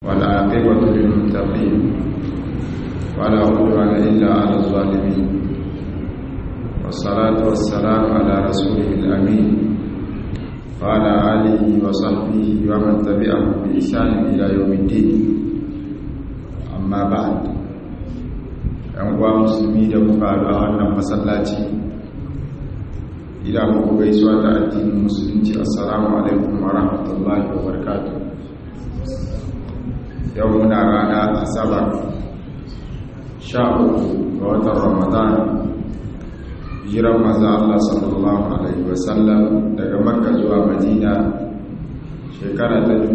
والعاقبة للمتقين ولا عدوان إلا على الظالمين والصلاة والسلام على رسوله الأمين وعلى آله وصحبه ومن تبعهم بإحسان إلى يوم الدين أما بعد ‘yan musulmi da muka haɗu a wannan masallaci ila muku gaisuwa ta addinin musulunci assalamu alaikum wa rahmatullahi wa barakatuh yau muna rana asabar sha uku ga watan ramadan jiran maza Allah sallallahu alaihi wasallam daga makka zuwa madina shekara ta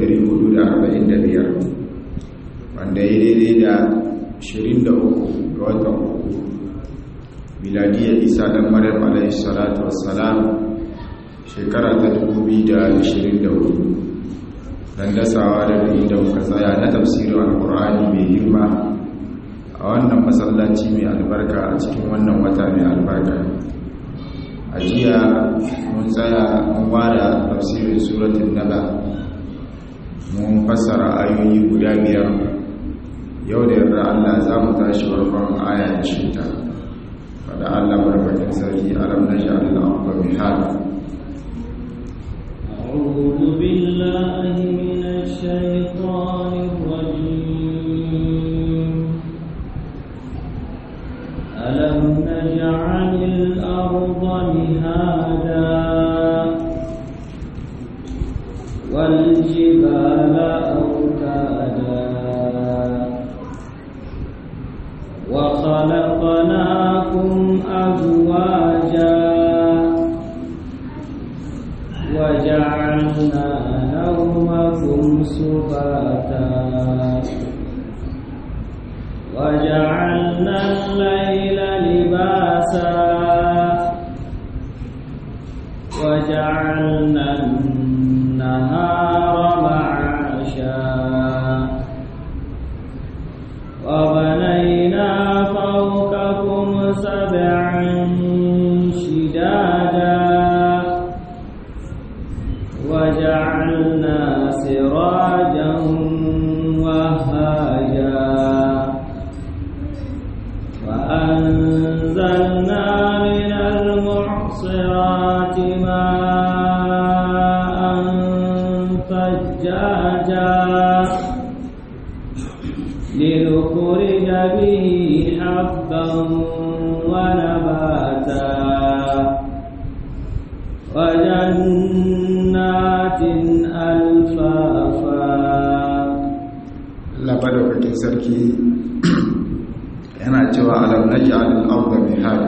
1445 wanda ya daidai da 23 ga watan uku miladiyar isa dan maryam alaihi salatu wassalam shekara ta 2024 dan dasawa da da muka tsaya na tafsirin alkur'ani mai girma a wannan masallaci mai albarka a cikin wannan wata mai albarka a jiya mun tsaya mun wada tafsirin suratun naba mun fassara ayoyi guda biyar yau da yarda Allah za mu tashi farkon aya da shida fada Allah barbatin sarki alam na sha'alil abuwa mai hada أعوذ بالله من الشيطان الرجيم ألم نجعل الأرض مهادا والجبال أوتادا وخلقناكم أزواجا وجعلنا نومكم سباتا وجعلنا الليل لباسا وجعلنا النهار معاشا وبنينا فوقكم سبعا شدادا وجعلنا سراجا وهاجا وأنزلنا من المعصرات ماء ثجاجا لنخرج به حبا ونباتا وجنات ألفافا Allah madaukakin sarki yana cewa alam naj'al al-ardha mihada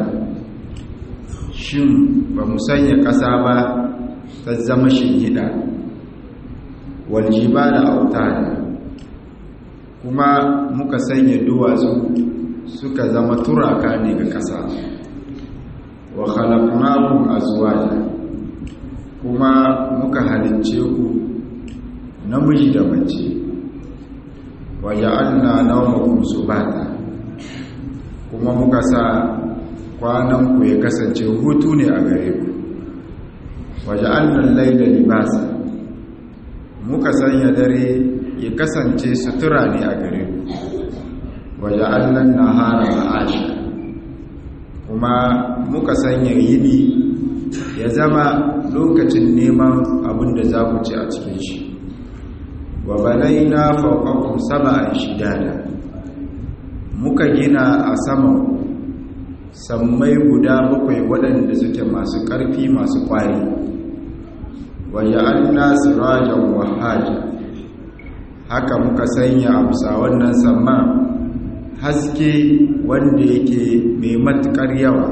shin ba mu sanya ƙasa ba ta zama shingida wal jibala autada kuma muka sanya duwatsu suka zama turaka ne ga ƙasa wa khalaqnakum azwaja kuma muka halicce ku namiji da mace waja'alna nawmakum subata kuma muka sa kwanan ku ya kasance hutu ne a gare ku waja'alna al-layla libasa muka sanya dare ya kasance sutura ne a gare ku waja'alna an-nahara ma'asha kuma muka sanya yini ya zama lokacin neman abin da za ku ci a cikin shi wa banaina fawqakum sab'an shidada muka gina a saman sammai guda bakwai waɗanda suke masu ƙarfi masu ƙwari wa ja'alna sirajan wahaja haka muka sanya a bisa wannan samma haske wanda yake mai matuƙar yawa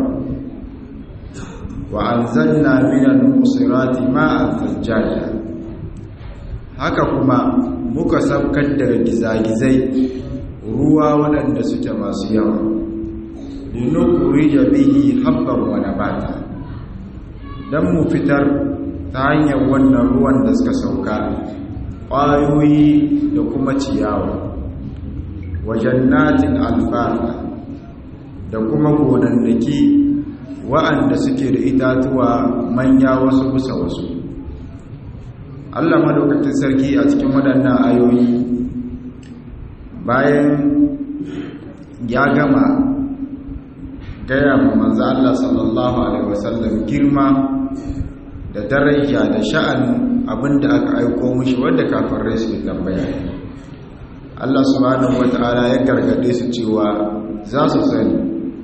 wa anzalna minal musirati ma'an thajjaja haka kuma muka saukar daga gizagizai ruwa waɗanda suke masu yawa linukhrija bihi habban wa nabata dan mu fitar ta hanyar wannan ruwan da suka sauka ƙwayoyi da kuma ciyawa wa jannatin alfafa da kuma gonannaki wa'anda suke da itatuwa manya wasu kusa wasu Allah madaukakin sarki a cikin waɗannan ayoyi bayan ya gama gaya ma manzo Allah sallallahu alaihi wasallam girma da daraja da sha'anin abinda aka aiko mishi wanda kafirai su tambaya Allah subhanahu wata'ala ya gargade su cewa za su sani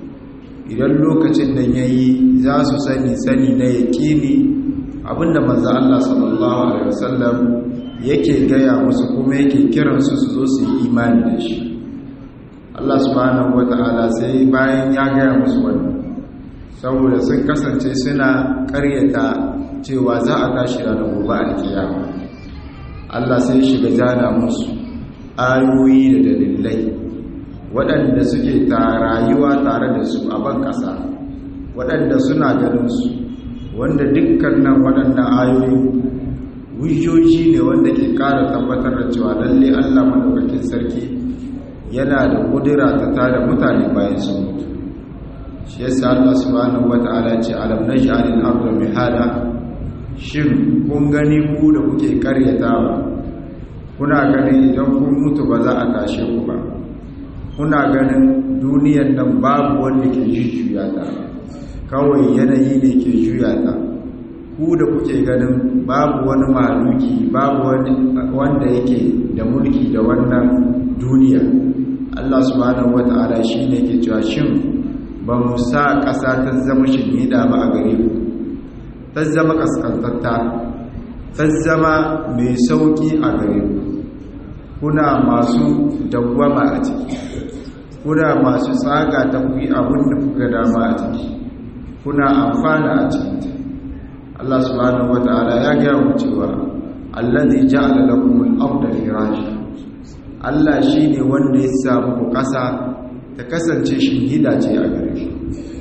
idan lokacin da yayi za su sani sani na yaqini abinda manzo Allah sallallahu alaihi wasallam yake gaya musu kuma yake kiransu su zo su yi imani da shi Allah subhanahu wata'ala sai bayan ya gaya musu wannan saboda sun kasance suna karyata cewa za a tashi ranar gobe alkiyama Allah sai shiga jana musu ayoyi da dalilai waɗanda suke ta rayuwa tare da su a ban ƙasa waɗanda suna ganin su wanda dukkan nan waɗannan ayoyi hujjoji ne wanda ke ƙara tabbatar da cewa lalle Allah madaukakin sarki yana da kudura ta tada mutane bayan sun mutu shi yasa Allah subhanahu wata'ala ce alam naj'alil arda mihada shin kun gani ku da kuke karyatawa kuna ganin idan kun mutu ba za a tashe ku ba kuna ganin duniyan nan babu wanda ke jujjuya ta kawai yanayi ne ke juya ta ku da kuke ganin babu wani maluki babu wani wanda yake da mulki da wannan duniya Allah subhanahu wata'ala shine ke cewa shin ba mu sa ƙasa ta zama shimida ba a gare ku ta zama kaskantatta ta zama mai sauki a gare ku kuna masu dawwama a ciki kuna masu tsaga ta kuyi abin da kuka dama a ciki kuna amfana a cikinta Allah subhanahu wata'ala ya gaya mu cewa allazi ja'ala lakum al-ardha firasha Allah shine wanda ya sa muku ƙasa ta kasance shinhida ce a gare shi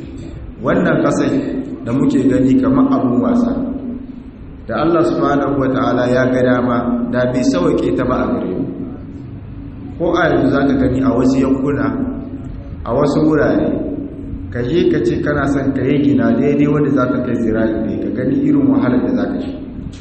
wannan ƙasai da muke gani kamar abun wasa da Allah subhanahu wata'ala ya ga dama da bai sauke ta ba a gare mu ko a yanzu zaka gani a wasu yankuna a wasu wurare ka je ka ce kana son ka yi gina daidai wanda za ka kai zira'i ne ka gani irin wahalar da za ka shi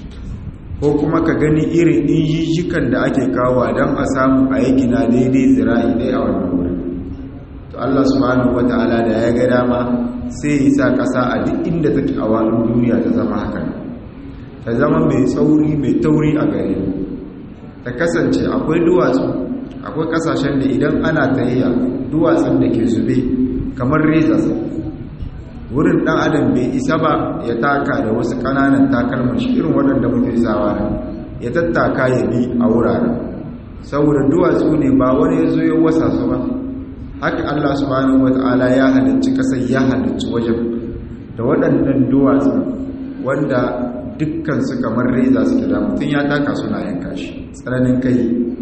ko kuma ka gani irin injijikan da ake kawo don a samu a yi gina daidai zira'i dai a wannan wurin to Allah subhanahu wata'ala da ya ga dama sai ya sa ƙasa a duk inda take a wani duniya ta zama haka ta zama mai tsauri mai tauri a gare ta kasance akwai duwatsu akwai kasashen da idan ana tayayya duwatsun da ke zube kamar reza wurin dan adam bai isa ba ya taka da wasu kananan takalman shi irin waɗanda muke sawa nan ya tattaka ya bi a wuraren saboda duwatsu ne ba wani ya zo ya wasa su ba haka Allah subhanahu wata'ala ya halicci kasar ya halicci wajen da waɗannan duwatsu wanda dukkan su kamar reza suke da mutum ya taka suna yanka shi tsananin kai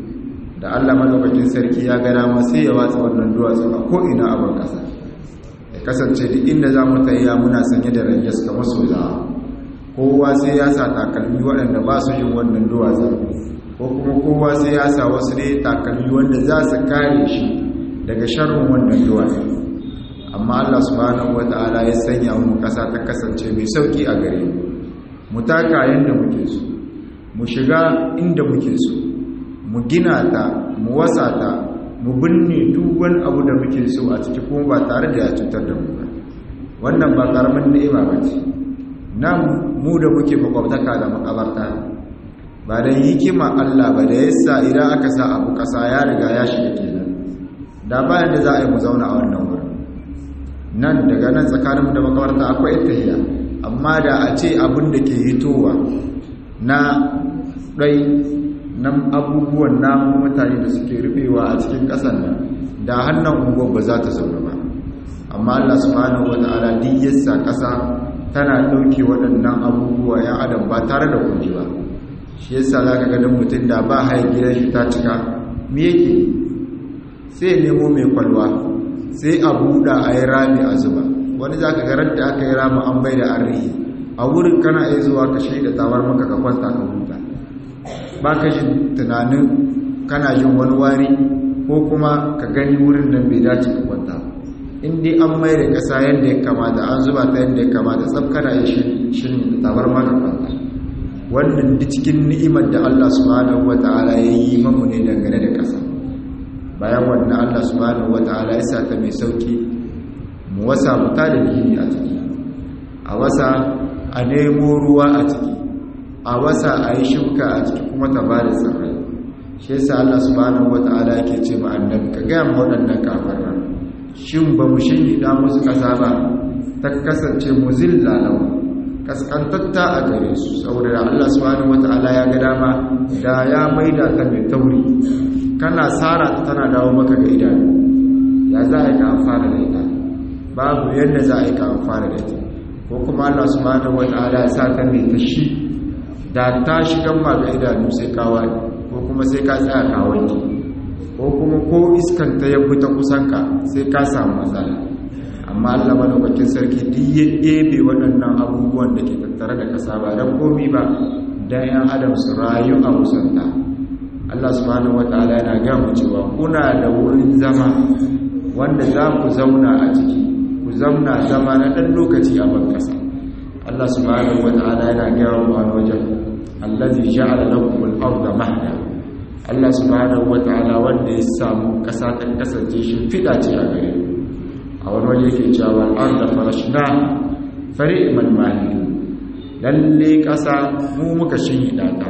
da Allah madaukakin sarki ya ga dama sai ya watsa wannan duwatsu a ko'ina a ban kasa ya kasance duk inda za mu tayya muna sanye da ranges kamar soja kowa sai ya sa takalmi waɗanda ba su yin wannan duwatsu ko kuma kowa sai ya sa wasu ne takalmi wanda za su kare shi daga sharrin wannan duwatsu amma Allah subhanahu wata'ala ya sanya mu kasa ta kasance mai sauki a gare mu mu taka yanda muke so mu shiga inda muke so mu gina ta mu wasa ta mu binne duk wani abu da muke so a ciki kuma ba tare da ya cutar da mu ba wannan ba karamin ni'ima ba ce nan mu da muke makwabtaka da makabarta ba da hikima Allah ba da yasa idan aka sa abu kasa ya riga ya shiga kenan da bayan da za a yi mu zauna a wannan wurin nan daga nan tsakaninmu da makabarta akwai tahiya amma da a ce abin da ke hitowa na ɗai nan abubuwan namun mutane da suke rufewa a cikin ƙasar nan da hannun unguwar ba za ta zaune ba amma Allah subhanahu wa ta'ala duk yassa ƙasa tana ɗauke waɗannan abubuwa ya adam ba tare da kunji ba shi yasa za ka gadon mutum da ba hain gidan shi ta cika me yake sai nemo mai kwalwa sai a buɗa a yi rami a zuba wani za ka garar da aka yi rami an bai da arrihi a wurin kana iya zuwa ka shaida tawar maka ka kwanta ka huta ba ka jin tunanin kana jin wani wari ko kuma ka gani wurin nan bai dace ka kwanta in dai an mai da ƙasa yadda ya kamata an zuba ta yadda ya kamata tsab kana iya shirin da tawar maka kwanta wannan duk cikin ni'imar da Allah subhanahu wata'ala ya yi mamu ne dangane da ƙasa ba bayan wannan Allah subhanahu wataala ya sa ta mai sauki mu wasa mu ta da gini a ciki a wasa a nemo ruwa a ciki a wasa a yi shuka a ciki kuma ta ba da tsirrai shi yasa Allah subhanahu wataala yake ce ma annabi ka ga mu waɗannan kafiran shin ba mu shinida musu ƙasa ba ta kasance muzilla lahu kaskantatta a gare su saboda Allah subhanahu wataala ya ga dama da ya maida ta mai tauri kana sara ta tana dawo maka ga idanu ya za a yi ka amfana da ita babu yadda za a yi ka amfana da ita ko kuma Allah subhanahu wataala ya sa ta mai tashi da ta shigan ma ga idanu sai ka wani ko kuma sai ka tsaya ka wanke ko kuma ko iskan ta yabi ta kusanka sai ka samu matsala amma Allah madaukakin sarki duk ya ɗebe waɗannan abubuwan da ke tattare da ƙasa ba don komi ba don ‘yan adam su rayu a musanta Allah subhanahu wata'ala yana gaya mu cewa kuna da wurin zama wanda za ku zauna a ciki ku zauna zama na ɗan lokaci a ban ƙasa Allah subhanahu wata'ala yana gaya mu wani wajen allazi ja'ala lakum al-ardha mahda Allah subhanahu wata'ala wanda ya samu ƙasa ta kasance shi fida ce a gare ku a wani waje ke cewa al'arda farashna fari iman mahidu lalle ƙasa mu muka shinhiɗa ta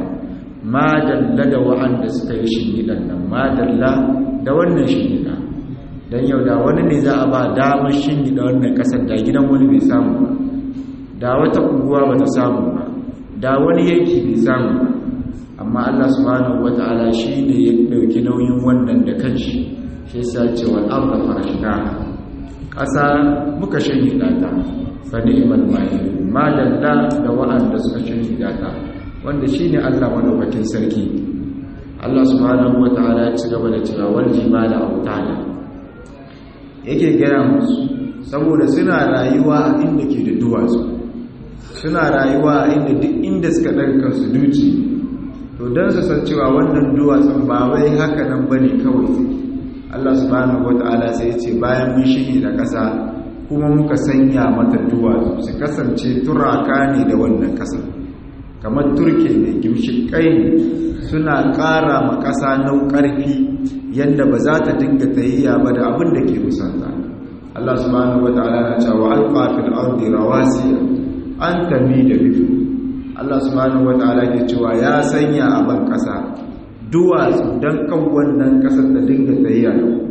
ma dalla da wa'anda suka yi shinhiɗan nan ma dalla da wannan shinhiɗa don yau da wani ne za a ba damar shinhiɗa wannan ƙasar da gidan wani bai samu ba da wata unguwa ba ta samu ba da wani yanki bai samu ba amma allah subhanahu wata'ala shi ne ya ɗauki nauyin wannan da kanshi shi sa ce wal'arda farashna ƙasa muka shanye data fa ni'mal mahid ma dalla da wa'anda suka shanye data wanda shine Allah madaukakin sarki Allah subhanahu wataala ya ci gaba da cewa wal jibala awtada yake gaya musu saboda suna rayuwa a inda ke da duwatsu suna rayuwa a inda duk inda suka ɗarka su duci to don su san cewa wannan duwatsun ba wai haka nan bane kawai suke Allah subhanahu wata'ala sai ya ce bayan mun shige da ƙasa kuma muka sanya mata duwatsu su kasance turaka ne da wannan ƙasa kamar turke ne gimshikai ne suna ƙara ma ƙasa nau ƙarfi yadda ba za ta dinga tayyiya ba da abin da ke musanta Allah subhanahu wata'ala na cewa alqa fil ardi rawasiya an tami da bifu Allah subhanahu wata'ala ke cewa ya sanya a ban ƙasa duwatsu don kan wannan kasar da dinga tsayiya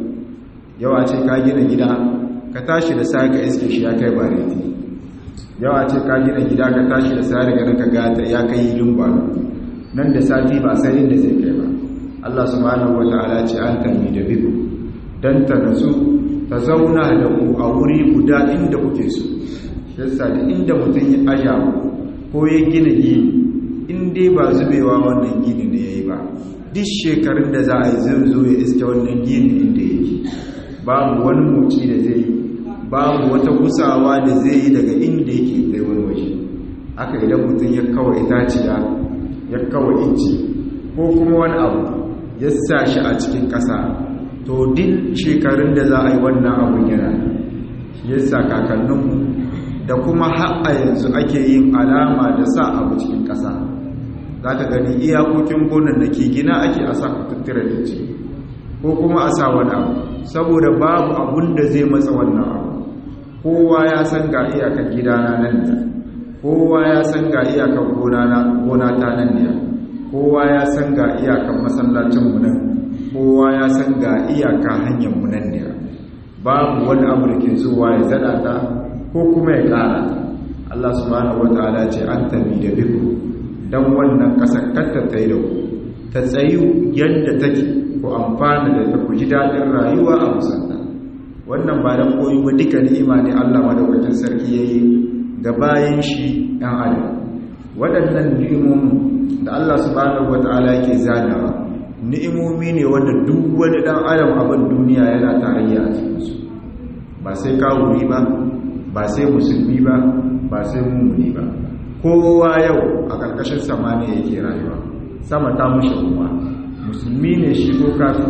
yawa ce ka gina gida ka tashi da sa ka iske shi ya kai bareti yawa ce ka gina gida ka tashi da sa daga ka gata ya kai hilin gwano nan da sati ba sai inda zai kai ba Allah subhanahu wata'ala ce an tami da bibu dan ta nasu ta zauna da ku a wuri guda inda kuke so yasa da inda mutum ya aja ko ya gina gini in dai ba zubewa wannan gini ne yayi ba duk shekarun da za a yi zai zo ya iske wannan gini inda yake babu wani moci da zai yi babu wata gusawa da zai yi daga inda yake kai wani waje haka idan mutum ya kawo itaciya ya kawo inci ko kuma wani abu ya sa shi a cikin ƙasa to duk shekarun da za a yi wannan abun yana ya sa kakanninmu da kuma ha'a yanzu ake yin alama da sa abu cikin ƙasa za ka gani iyakokin gonan da ke gina ake a sa tattira da ce ko kuma a sa wani abu saboda babu abun da zai matsa wannan abu kowa ya san ga iyakar gidana nan da kowa ya san ga iyakar gona ta nan da kowa ya san ga iyakar masallacinmu nan kowa ya san ga iyaka hanyarmu nan da babu wani abu da ke zuwa ya zada ta ko kuma ya kara Allah subhanahu wataala ce an tabi da biku don wannan ƙasar kanta ta yi da ku ta tsayu yadda take ku amfana da ta ku ji daɗin rayuwa a musanta wannan ba don koyi ba duka ni'ima ne Allah madaukakin sarki ya yi ga bayan shi ɗan adam waɗannan ni'imomin da Allah subhanahu wata'ala yake zanawa ni'imomi ne wanda duk wani ɗan adam abin duniya yana tarayya a cikinsu ba sai kawuri ba ba sai musulmi ba ba sai mummuni ba kowa yau a ƙarƙashin samaniya yake rayuwa sama ta mushe kuma musulmi ne shi ko kafin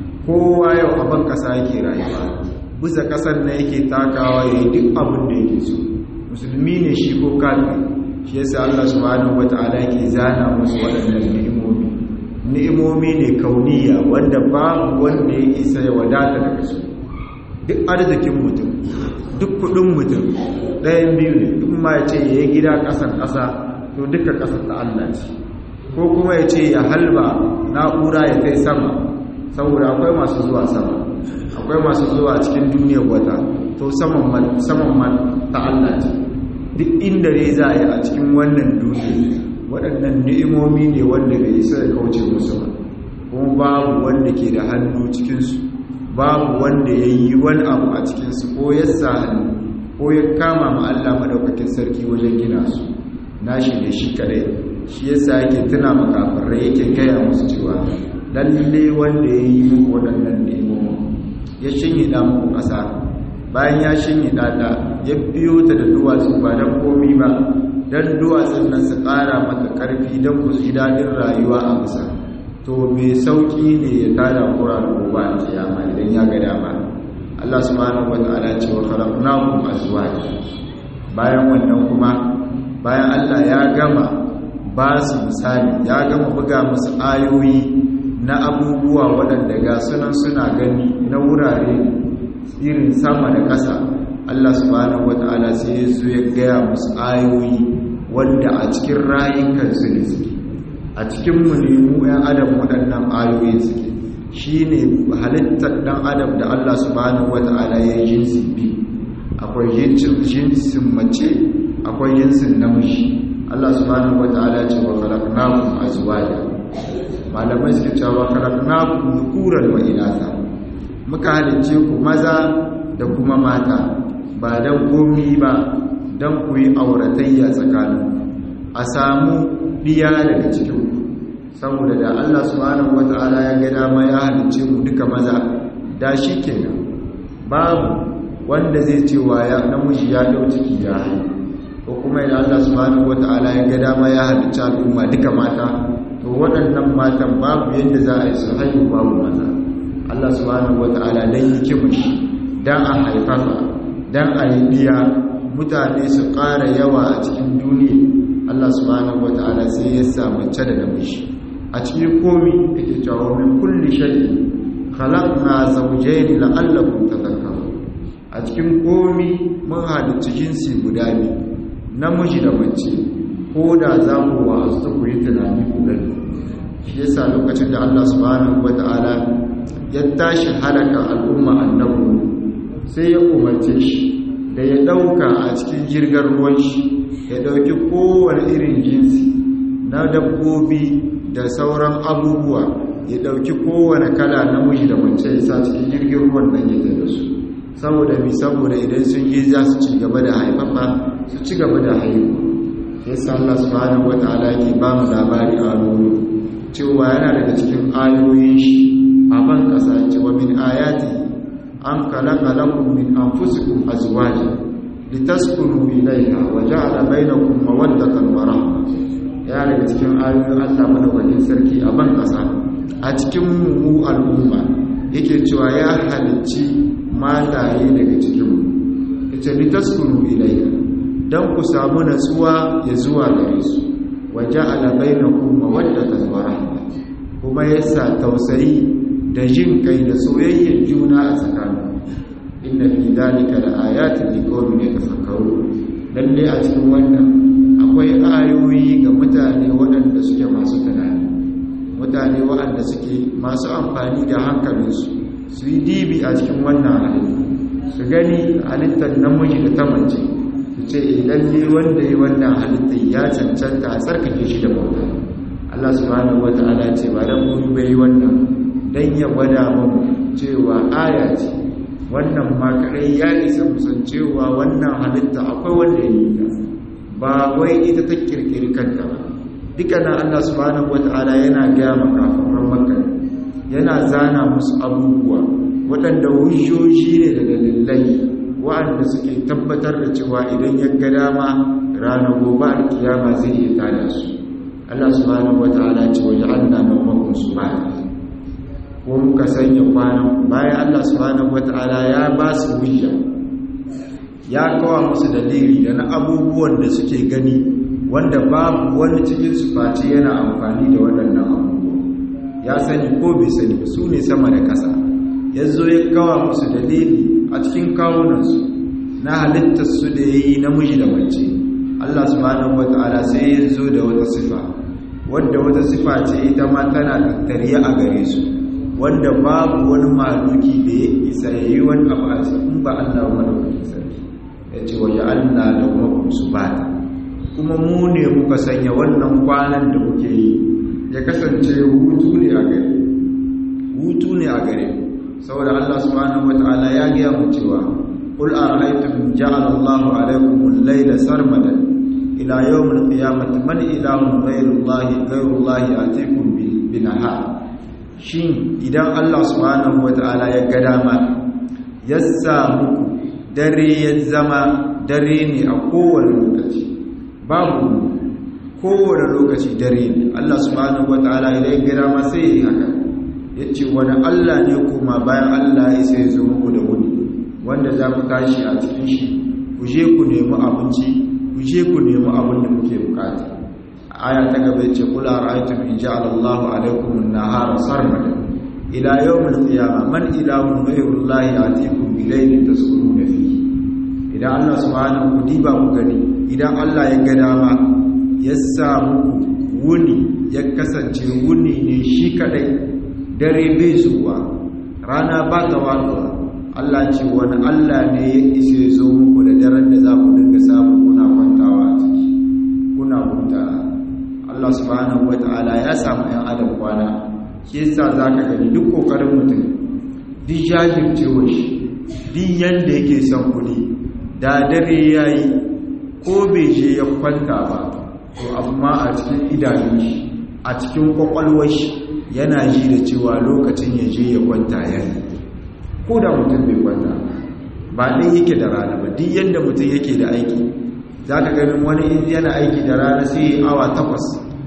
kowa yau a ban ƙasa yake rayuwa bisa ƙasar na yake takawa ya yi duk abin da yake so musulmi ne shi ko kafin shi yasa Allah subhanahu wata'ala yake zana musu waɗannan ni'imomi ni'imomi ne kauniya wanda babu wanda ya isa ya wadata daga su duk arzikin mutum duk kudin mutum ɗayan biyu ne duk ma ya ce ya yi gida ƙasan ƙasa to duka ƙasar ta Allah ce ko kuma ya ce ya halba na'ura ya kai sama saboda akwai masu zuwa sama akwai masu zuwa cikin duniyar wata to saman man ta Allah ce duk inda ne za a yi a cikin wannan duniya waɗannan ni'imomi ne wanda bai isa da kauce musu ba kuma babu wanda ke da hannu cikinsu babu wanda ya yi wani abu a cikinsu ko ya sa hannu ko ya kama ma Allah maɗaukakin sarki wajen gina su nashi ne shi kadai shi yasa yake tuna makafirai yake gaya musu cewa lalle wanda ya yi muku waɗannan ni'imomi ya shinye da muku ƙasa bayan ya shinye ɗaɗa ya biyo ta da duwatsu ba don komi ba don duwatsun nan su ƙara mata ƙarfi don ku ji daɗin rayuwa a kusa to mai sauƙi ne ya tada kura da gobe a kiyama idan ya ga dama Allah subhanahu wata'ala ce wa khalaqnakum azwaja bayan wannan kuma bayan Allah ya gama ba su misali ya gama buga musu ayoyi na abubuwa waɗanda ga sunan suna gani na wurare irin sama da ƙasa Allah subhanahu wata'ala sai ya zo ya gaya musu ayoyi wanda a cikin rayukansu ne suke a cikin mu ne mu ‘yan adam waɗannan ayoyi suke shi ne halittar ɗan adam da Allah subhanahu wata'ala ya yi jinsi biyu akwai jinsin mace akwai jinsin namiji Allah subhanahu wata'ala ce wa khalaqnakum azwaja malamai suke cewa khalaqnakum dhukuran wa inatha muka halicce ku maza da kuma mata ba dan gomi ba dan ku yi auratayya tsakanin a samu diya daga cikin ku saboda da Allah subhanahu wata'ala ya ga dama ya halicce mu duka maza da shi kenan babu wanda zai ce wa ya namiji ya dau ciki ya haihu ko kuma idan Allah subhanahu wata'ala ya ga dama ya halicci al'umma duka mata to waɗannan matan babu yadda za a yi su haihu babu maza Allah subhanahu wata'ala dan yake mushi dan a haifafa dan a yi biya mutane su ƙara yawa a cikin duniya Allah subhanahu wata'ala sai ya sa mace da namiji a cikin komi yake cewa min kulli shay'in khalaqna zawjayn la'allakum tadhakkarun a cikin komi mun halicci jinsi guda biyu namiji da mace ko da za mu wa'azu ta kuyi tunani ku gani shi yasa lokacin da Allah subhanahu wata'ala ya tashi halaka al'umma annabu sai ya umarce shi da ya dauka a cikin jirgar ruwan shi ya dauki kowane irin jinsi na dabbobi da sauran abubuwa ya dauki kowane kala namiji da mace ya sa cikin jirgin ruwan nan ya da su saboda mi saboda idan sun yi za su ci gaba da haifafa su ci gaba da haihuwa sai sa Allah subhanahu wataala yake ba mu labari a nuru cewa yana daga cikin ayoyin shi a ban kasa cewa min ayati an khalaqa lakum min anfusikum azwaja litaskunu ilayha wa ja'ala bainakum mawaddatan wa rahma yana daga cikin ayoyin Allah madaukakin sarki a ban kasa a cikin mu al'umma yake cewa ya halicci mataye daga cikin ita litaskunu ilayha dan ku samu natsuwa ya zuwa gare su waja'ala bainakum mawaddatan wa rahma kuma yasa tausayi da jin kai da soyayyar juna a tsakanin inna fi dhalika laayatin liqaumin yatafakkarun lalle a cikin wannan akwai ayoyi ga mutane waɗanda suke masu tunani mutane waɗanda suke masu amfani da hankalinsu su yi dibi a cikin wannan halitta su gani halittar namiji da ta mace su ce lalle wanda ya wannan halittar ya cancanta a tsarkake shi da bauta Allah subhanahu wata'ala ce ba dan mun bai wannan dan ya gwada mu cewa aya ce wannan ma kadai ya isa musan cewa wannan halitta akwai wanda ya yi ta ba wai ita ta kirkiri kanta ba dukkanin Allah subhanahu wata'ala yana gaya makafaran makka yana zana musu abubuwa waɗanda hujjoji ne da dalilai waɗanda suke tabbatar da cewa idan ya ga dama ranar gobe alkiyama zai iya tada su Allah subhanahu wata'ala ce waje Allah na makon su ba ko muka sanya kwanan bayan Allah subhanahu wata'ala ya ba su hujja ya kawo musu dalili da na abubuwan da suke gani wanda babu wani cikin su face yana amfani da waɗannan abubuwa ya sani ko bai sani ba su ne sama da ƙasa ya zo ya kawa musu dalili a cikin kawunansu na halittarsu da ya yi namiji da mace Allah subhanahu wata'ala sai ya zo da wata sifa wadda wata sifa ce ita ma tana tattariya a gare su wanda babu wani maluki da ya isa ya yi wani abu a cikin ba Allah madaukakin sarki ya ce waje Allah da kuma su ba kuma mu ne muka sanya wannan kwanan da muke yi ya kasance hutu ne a gare hutu ne a gare saboda Allah subhanahu wataala ya gaya mu cewa qul ara'aytum ja'ala Allahu alaykum al-layla sarmadan ila yawm al-qiyamati man ilahun ghayru Allah ghayru Allah atikum bi nahar shin idan Allah subhanahu wataala ya ga dama ya sa muku dare ya zama dare ne a kowane lokaci babu kowane lokaci dare ne Allah subhanahu wataala idan ya ga dama sai ya yi haka ya ce wani Allah ne kuma bayan Allah ya sai zo muku da wuni wanda za ku tashi a cikin shi ku je ku nemi abinci ku je ku nemi abin da kuke bukata aya ta gaba ce kula ra'aytum in ja'ala Allahu alaykum an-nahara sarmadan ila yawm al-qiyamah man ilahun ghayru Allahi atikum bi laylin taskununa fihi idan Allah subhanahu ku diba ku gani idan Allah ya ga dama ya sa muku wuni ya kasance wuni ne shi kadai dare bai zuwa rana ba ta waduwa Allah ce wani Allah ne ya isa zo muku da daren da za ku dinga samu kuna kwantawa a ciki kuna huta Allah subhanahu wata'ala ya samu ‘yan adam kwana shi yasa za ka gani duk ƙoƙarin mutum duk jajircewa shi duk yadda yake son kuɗi da dare ya yi ko bai je ya kwanta ba to amma a cikin idanun shi a cikin ƙwaƙwalwar shi yana ji da cewa lokacin ya je ya kwanta ya yi ko da mutum bai kwanta ba ɗin yake da rana ba duk yadda mutum yake da aiki za ka ganin wani yana aiki da rana sai yi awa takwas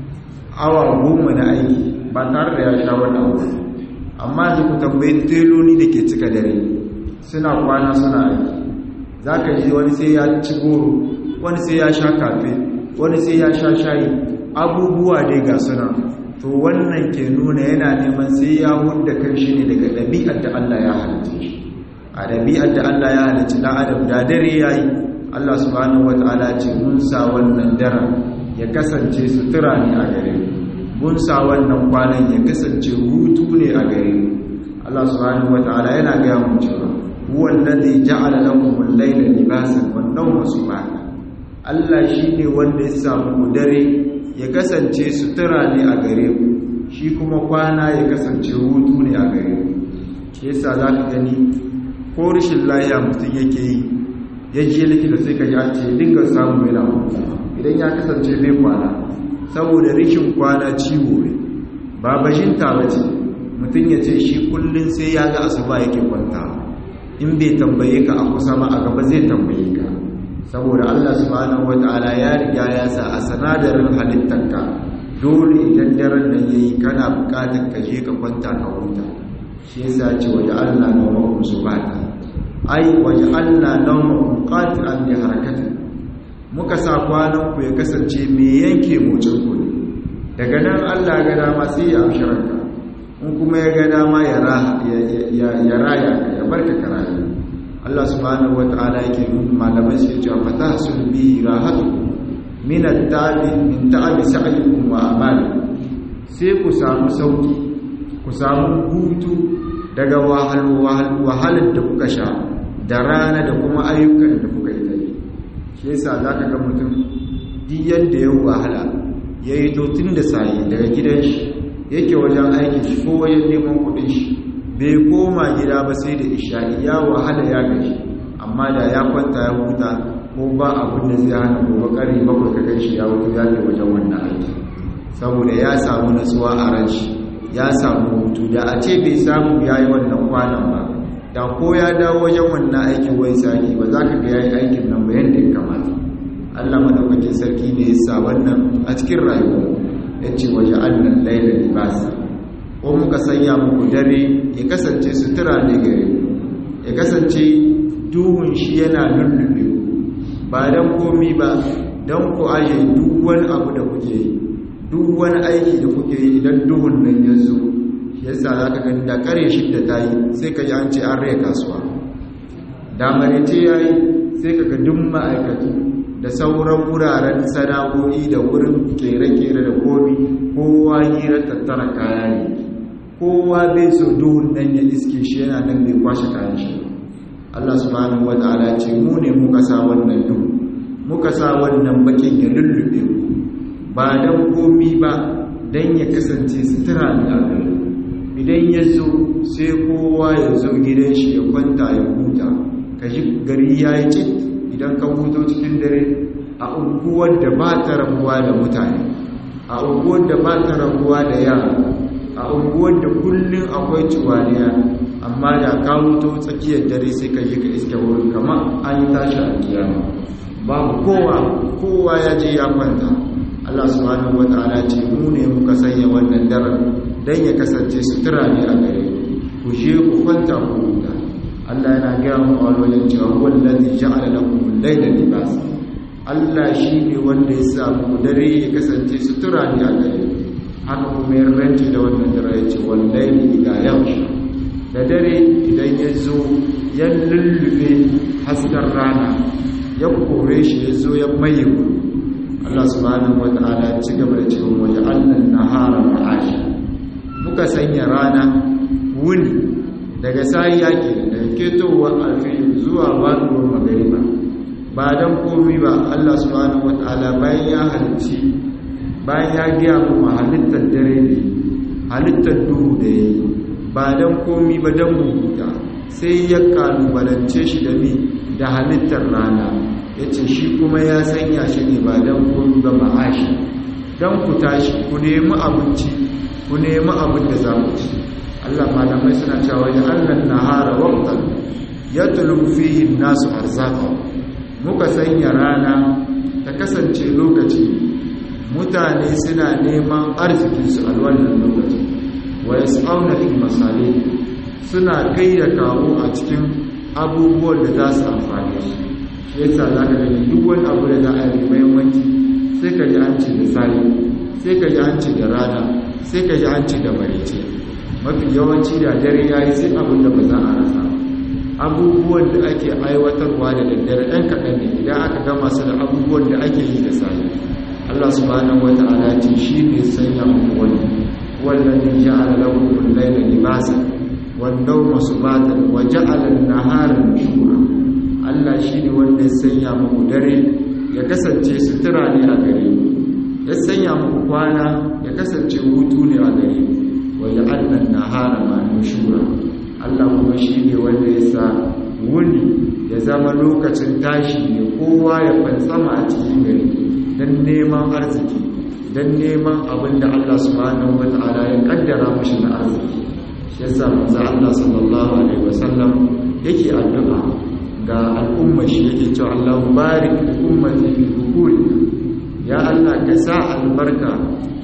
awa goma na aiki ba tare da ya sha wani abu amma da ku tambayi teloli da ke cika dare suna kwana suna aiki za ka ji wani sai ya ci goro wani sai ya sha kafe wani sai ya sha shayi abubuwa dai ga suna to wannan ke nuna yana neman sai ya hudda kan shi ne daga ɗabi'ar da Allah ya halitta shi a ɗabi'ar da Allah ya halitta ɗan adam da dare ya yi Allah subhanahu wa ta'ala ce mun sa wannan daren ya kasance sutura ne a gare mun sa wannan kwanan ya kasance hutu ne a gare Allah subhanahu wa ta'ala yana gaya mu cewa huwa alladhi ja'ala lakum al-layla libasan wan nawma subhana Allah shine wanda ya sa muku dare ya kasance sutura ne a gare ku shi kuma kwana ya kasance hutu ne a gare ku shi yasa za ka gani ko rashin lahiya mutum yake yi ya je likita sai ka ji an ce dinga samu yana hutawa idan ya kasance bai kwana saboda rashin kwana ciwo ne ba bashinta ba ce mutum ya ce shi kullum sai ya ga asuba yake kwantawa in bai tambaye ka a kusa ma a gaba zai tambaye ka saboda Allah subhanahu wata'ala ya riga ya sa a sanadarin halittarka dole idan daren nan yayi kana bukatar ka je ka kwanta ka huta shi yasa ce waje Allah na wa subata ai waje Allah na wa qati'an li harakati muka sa kwanan ku ya kasance me yanke motsin ku ne daga nan Allah ga dama sai ya amshi ranka in kuma ya ga dama ya ya raya ka ya barka ka rayu Allah subhanahu wata'ala yake nuna malamai su cewa fata sun bi rahatu min at-tabi min ta'abi sa'ikum wa amalikum sai ku samu sauki ku samu hutu daga wahalar da kuka sha da rana da kuma ayyukan da kuka yi tayi shi yasa zaka ga mutum duk yadda ya wahala yayi to tun da sai daga gidan shi yake wajen aikin shi ko wajen neman kuɗin shi bai koma gida ba sai da isha'i ya wahala ya gaji amma da ya kwanta ya huta ko ba abin da zai hana gobe kare bakwai ka ganshi ya wuto ya ke wajen wannan aiki saboda ya samu natsuwa a ran shi ya samu hutu da a ce bai samu ya yi wannan kwanan ba da ko ya dawo wajen wannan aikin wai saki ba za ka ga ya yi aikin nan ba yadda ya kamata allah madaukakin sarki ne ya sa wannan a cikin rayuwa ya ce waje allan laila libasa ko muka sanya muku dare ya kasance sutura ne gare ya kasance duhun shi yana lullube ba don komi ba don ku aje duk wani abu da kuke yi duk wani aiki da kuke yi idan duhun nan ya zo yasa za ka gani da kare shidda ta yi sai ka ji an ce an rai kasuwa da marece ya yi sai ka ga duk ma'aikatu da sauran wuraren sana'o'i da wurin kere-kere da komi kowa hira tattara kaya ne kowa bai so duhun nan ya iske shi yana nan bai kwashe kayan shi Allah subhanahu wa ta'ala ce mu ne muka sa wannan duhu muka sa wannan bakin ya lullube ku ba dan komi ba dan ya kasance sutura ne a gare idan ya zo sai kowa ya zo gidan shi ya kwanta ya huta ka ji gari ya yi cik idan ka huto cikin dare a unguwar da ba ta rabuwa da mutane a unguwar da ba ta rabuwa da yara a unguwar da kullum akwai ciwaniya amma da ka huto tsakiyar dare sai ka yi ka iske wurin kama an yi tashi a kiyama babu kowa kowa ya je ya kwanta Allah subhanahu wataala ce mu ne muka sanya wannan daren dan ya kasance sutura ne a gare ku je ku kwanta ku huta Allah yana gaya mu a wajen cewa wallazi ja'ala lakum al-layla libasa Allah shine wanda ya sa muku dare ya kasance sutura ne a gare haka kuma ya rance da wannan dare ya ce wallahi idha yamsha da dare idan ya zo ya lullube hasken rana ya kore shi ya zo ya maye ku Allah subhanahu wata'ala ya ci gaba da cewa waje annan nahara ma'ashi muka sanya rana wuni daga sayi yake daga ketowar alfil zuwa waduwar magariba ba don komi ba Allah subhanahu wata'ala bayan ya halitti bayan ya giya kuma halittar dare ne halittar duhu da ya yi ba don komi ba don muhuta sai ya kalubalance shi da ni da halittar rana ya ce shi kuma ya sanya shi ne ba don komi ba ma'ashi don ku tashi ku nemi abinci ku nemi abin da za ku ci Allah malamai suna cewa ya Allah nahara waqtan yatlu fihi nasu arzaqa muka sanya rana ta kasance lokaci mutane suna neman arzikin su a wannan lokaci wa yas'auna fil masalih suna kai da kawo a cikin abubuwan da za su amfane su shi yasa za ka gani duk wani abu da za a yi muhimmanci sai ka ji an ci da sali sai ka ji an ci da rana sai ka ji an ci da marice mafi yawanci da dare ya yi sai abin da ba za a rasa abubuwan da ake aiwatarwa da daddare ɗan kaɗan ne idan aka gama su da abubuwan da ake yi da sali Allah subhanahu wata'ala ce shi ne sanya muku wani wannan ne ja'ala lakum al-layla libasa wan nawma subatan wa ja'ala an-nahara nushura Allah shi ne wanda ya sanya muku dare ya kasance sutura ne a gare ku ya sanya muku kwana ya kasance hutu ne a gare ku wanda annan nahara ma nushura Allah kuma shi ne wanda ya sa wuni ya zama lokacin tashi ne kowa ya fantsama a cikin gari don neman arziki don neman abin da Allah subhanahu wa ta'ala ya kaddara mashi na arziki shi yasa manzo Allah sallallahu alaihi wasallam yake addu'a ga al'umma shi yake cewa Allah barik li ummati fi bukuri ya Allah ka sa albarka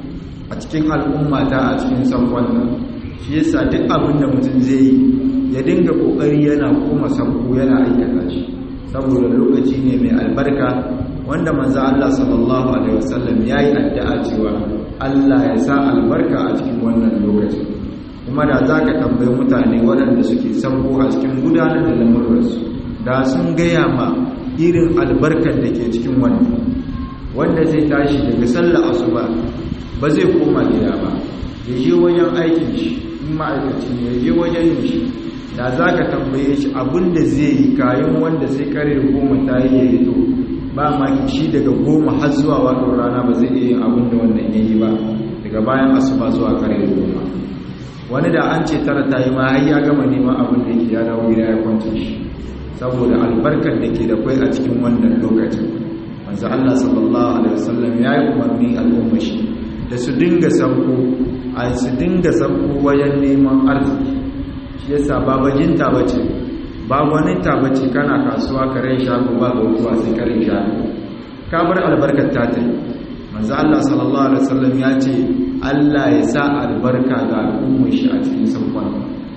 a cikin al'ummata a cikin sankon nan shi yasa duk abin da mutum zai yi ya dinga kokari yana koma sanko yana aikata shi saboda lokaci ne mai albarka wanda manzo Allah sallallahu alaihi wasallam yayi addu'a cewa Allah ya sa albarka a cikin wannan lokaci kuma da zaka tambayi mutane waɗanda suke sanko a cikin gudanar da lamuransu da sun gaya ma irin albarkar da ke cikin wannan wanda zai tashi daga sallar asuba ba zai koma gida ba ya je wajen aikin shi in ma'aikaci ne ya je wajen yin shi da za ka tambaye shi abinda zai yi kayan wanda sai kare goma ta yi ya yi to ba ma shi daga goma har zuwa wadon rana ba zai iya yin abinda wannan ya yi ba daga bayan asuba zuwa kare goma wani da an ce tara ta yi ma har ya gama neman abin da yake ya dawo gida ya kwance shi saboda albarkar da ke da kwai a cikin wannan lokacin manzo Allah sallallahu alaihi wasallam ya yi umarni al'umma shi da su dinga sanko a su dinga sanko wajen neman arziki shi yasa ba bajinta bace ba gwaninta bace kana kasuwa karen shago ba ga kuwa sai karen shago ka bar albarkar ta ta manzo Allah sallallahu alaihi wasallam ya ce Allah ya sa albarka ga al'umma shi a cikin sankon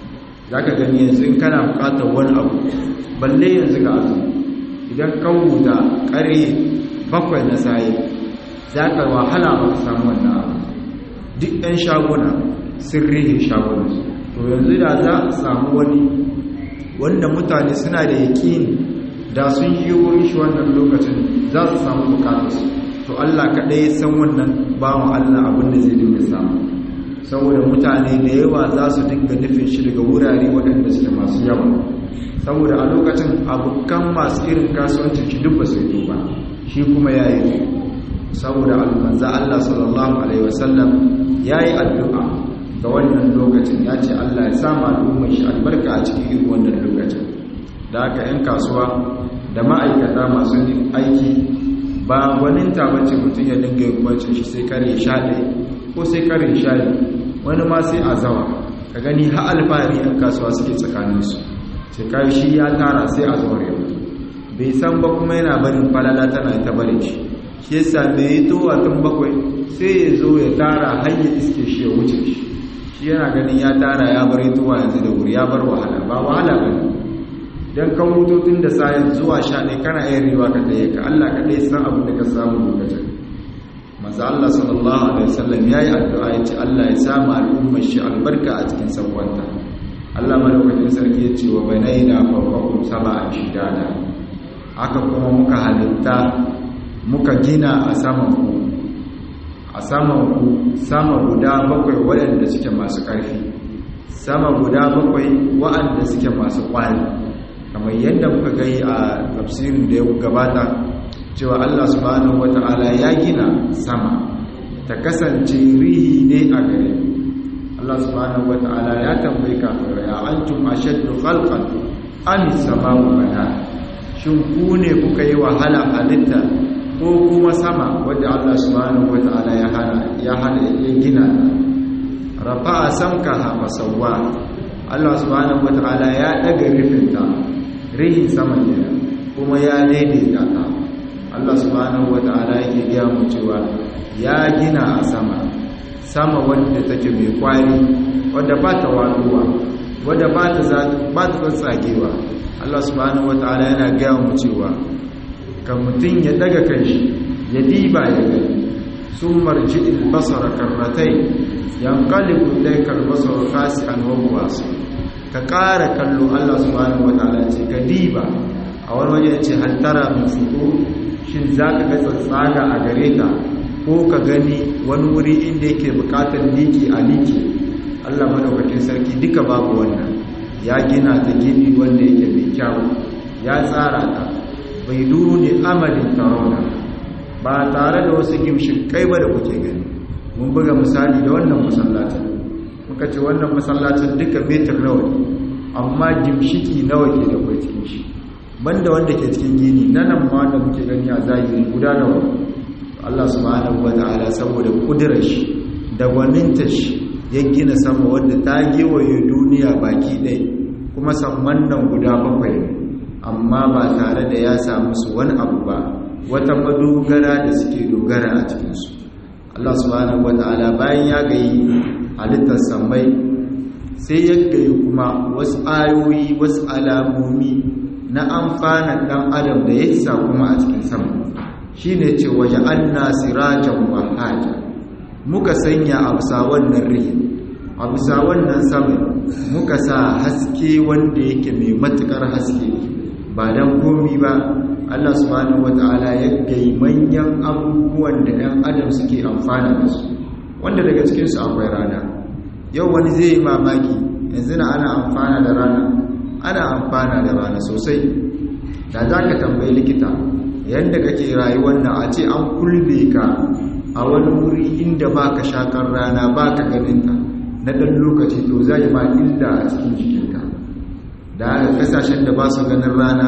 zaka gani yanzu in kana bukatar wani abu balle yanzu ga azumi idan ka huta kare bakwai na saye za ka wahala ba ka samu wannan abu duk ɗan shaguna sun rihe shagunansu to yanzu da za a samu wani wanda mutane suna da yaƙini da sun yi wurin shi wannan lokacin za su samu bukatarsu to Allah kaɗai san wannan bawan Allah abin da zai dinga samu saboda mutane da yawa za su dinga nufin shi daga wurare waɗanda suke masu yawa saboda a lokacin abokan masu irin kasuwancin shi duk ba su yi ba shi kuma ya yi saboda almanza Allah sallallahu alaihi wasallam ya yi addu'a ga wannan lokacin ya ce Allah ya sama al'ummar shi albarka a cikin irin wannan lokacin da haka 'yan kasuwa da ma'aikata masu yin aiki ba gwaninta bace mutum ya dinga yin kwancin shi sai kare sha ɗaya ko sai kare sha wani ma sai a zawa ka gani ha alfahari 'yan kasuwa suke tsakaninsu sai kayi shi ya tara sai a zaure bai san ba kuma yana barin falala tana ta barin shi shi yasa da ya to tun bakwai sai ya zo ya tara har ya iske shi ya wuce shi shi yana ganin ya tara ya bar tuwa yanzu da wuri ya bar wahala ba wahala ba ne don kan hututun da sayan zuwa sha ɗaya kana yin riwa ka ɗaya ka Allah ka ɗaya san abin da ka samu lokacin maza Allah sallallahu alaihi wasallam ya yi addu'a ya ce Allah ya samu al'ummar shi albarka a cikin sabuwanta Allah malaukakin sarki ya ce wa banai na farfakun sama a shidada haka kuma muka halitta muka gina a saman ku a saman ku sama guda bakwai waɗanda suke masu ƙarfi sama guda bakwai waɗanda suke masu ƙwari kamar yadda muka gai a tafsirin da ya gabata cewa Allah subhanahu wata'ala ya gina sama ta kasance rihi ne a gare Allah subhanahu wata'ala ya tambayi kafirai a antum ashaddu khalqan am samau bana shin ku ne kuka yi wahala halitta ko kuma sama wadda Allah subhanahu wata'ala ya hana ya hana ya gina rafa'a samkaha masawwa Allah subhanahu wata'ala ya daga rifinta rihin sama kenan kuma ya daidaita ta Allah subhanahu wata'ala yake gaya mu cewa ya gina a sama sama wadda take mai kwari wadda ba ta waduwa wadda ba ta ba ta tsagewa Allah subhanahu wata'ala yana gaya mu cewa kan mutum ya daga kanshi ya diba ya gani sun marji albasara karratai yanqalibu ilayka albasaru khasi'an wa huwa ka ƙara kallo Allah subhanahu wataala ce ka diba a wani waje ce hal tara min fuku shin zaka ga tsatsaga a gare ta ko ka gani wani wuri inda yake buƙatar liki a liki Allah madaukakin sarki duka babu wannan ya gina ta gini wanda yake mai kyau ya tsara ta bai duni amalin tarona ba tare da wasu gimshin kai ba da kuke gani mun buga misali da wannan masallacin muka ce wannan masallacin duka metar nawa ne amma gimshiki nawa ke da kwai cikin shi banda wanda ke cikin gini na nan ma wanda muke gani a zahiri guda nawa Allah subhanahu wata'ala saboda kudirar shi da gwaninta shi ya gina sama wadda ta gewaye duniya baki ɗaya kuma samman nan guda bakwai amma ba tare da ya samu su wani abu ba wata madogara da suke dogara a cikinsu Allah subhanahu wata'ala bayan ya gayi halittar sammai sai ya gayi kuma wasu ayoyi wasu alamomi na amfanin dan adam da ya sa kuma a cikin sama shine ce waje anna sirajan wahaja muka sanya a bisa wannan rihin a bisa wannan sama muka sa haske wanda yake mai matukar haske ba dan komi ba Allah subhanahu wata'ala ya gai manyan abubuwan da ɗan adam suke amfana da su wanda daga cikinsu akwai rana yau wani zai yi mamaki yanzu na ana amfana da rana ana amfana da rana sosai da za ka tambayi likita yadda kake rayuwar nan a ce an kulbe ka a wani wuri inda ba ka shakar rana ba ka ganinta na ɗan lokaci to zai ma illa a cikin jikinka da kasashen da ba su ganin rana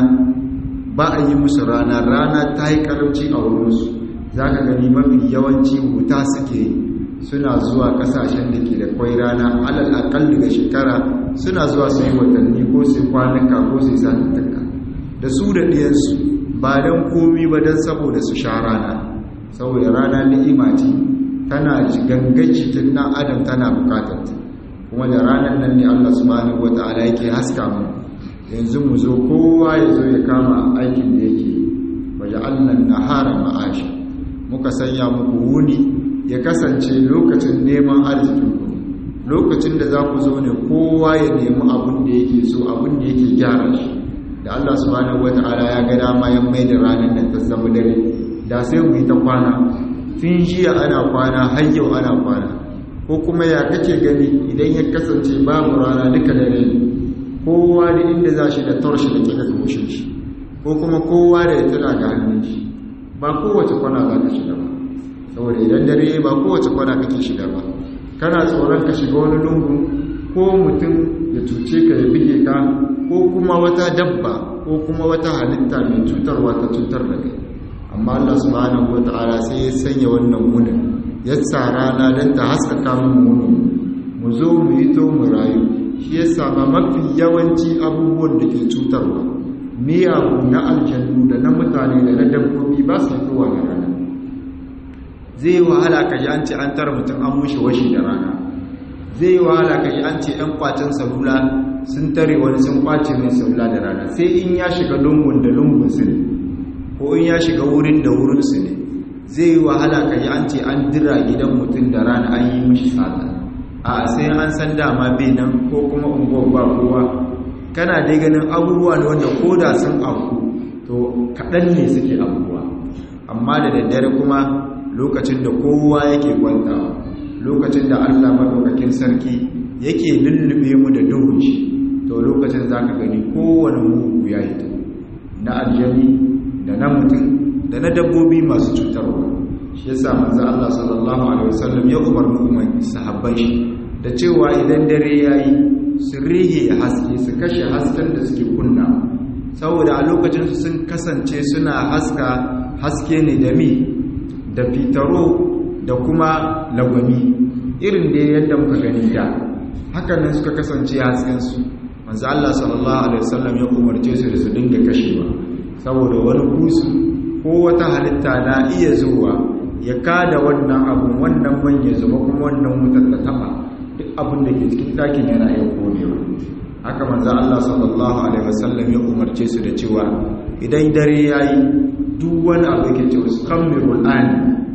ba a yi musu rana rana ta yi karamci a wurinsu za ka gani mafi yawanci wuta suke suna zuwa kasashen da ke da kwai rana alal akal daga shekara suna zuwa su yi watanni ko su kwanuka ko su satuttuka da su da ɗiyansu ba don komi ba don saboda su sha rana saboda rana ni'ima ce tana gangan cikin ɗan adam tana bukatar kuma da ranar nan ne allah subhanahu wata'ala yake haska mu yanzu mu zo kowa ya zo ya kama aikin da yake waje allan nahara ma'ashi muka sanya muku wuni ya kasance lokacin neman arzikinku lokacin da za ku zo ne kowa ya nemi abin da yake so abin da yake gyara shi da Allah subhanahu wata'ala ya ga dama ya mai da ranar da ta zama dare da sai mu yi ta kwana tun jiya ana kwana har yau ana kwana ko kuma ya kake gani idan ya kasance babu rana duka dare ne kowa da inda za shi da torshi da kika goshin shi ko kuma kowa da ya tuna ga hannun shi ba kowace kwana za ka shiga ba saboda idan dare ba kowace kwana kake shiga ba kana tsoron ka shiga wani lungu ko mutum ya cuce ka ya bige ka ko kuma wata dabba ko kuma wata halitta mai cutarwa ta cutar da kai amma Allah subhanahu wata'ala sai ya sanya wannan wunin ya sa rana don ta haskaka mun wunin mu zo mu yi to mu rayu shi ya sama mafi yawanci abubuwan da ke cutarwa miyagu na aljannu da na mutane da na dabbobi ba su fitowa da rana zai wahala ka ji an ce an tara mutum an mushi washi da rana zai wahala ka ji an ce ɗan kwacin salula sun tare wani sun kwace mai salula da rana sai in ya shiga lungun da lungun su ne ko in ya shiga wurin da wurin su ne zai wahala ka ji an ce an dira gidan mutum da rana an yi mishi sata a sai an san dama bai nan ko kuma unguwar ba kowa kana dai ganin abubuwa ne wanda ko da sun abu to kaɗan ne suke abubuwa amma da daddare kuma lokacin da kowa yake kwantawa lokacin da allah maɗaukakin sarki yake lullube mu da duhun shi to lokacin za ka gani kowane mugu ya yi na aljani da na mutum da na dabbobi masu cutarwa shi yasa manzo Allah sallallahu alaihi wasallam ya umarni umar sahabbai shi da cewa idan dare yayi su rihe haske su kashe hasken da suke kunna saboda a lokacin su sun kasance suna haska haske ne da mi da fitaro da kuma lagwami irin da yadda muka gani da hakan nan suka kasance hasken su manzo Allah sallallahu alaihi wasallam ya umarce su da su dinga kashewa saboda wani busu ko wata halitta na iya zuwa ya kada wannan abun wannan man ya zuba kuma wannan wutar ta taba duk abin da ke cikin ɗakin yana iya konewa haka manzo Allah sallallahu alaihi wasallam ya umarce su da cewa idan dare yayi duk wani abu yake cewa kammirul an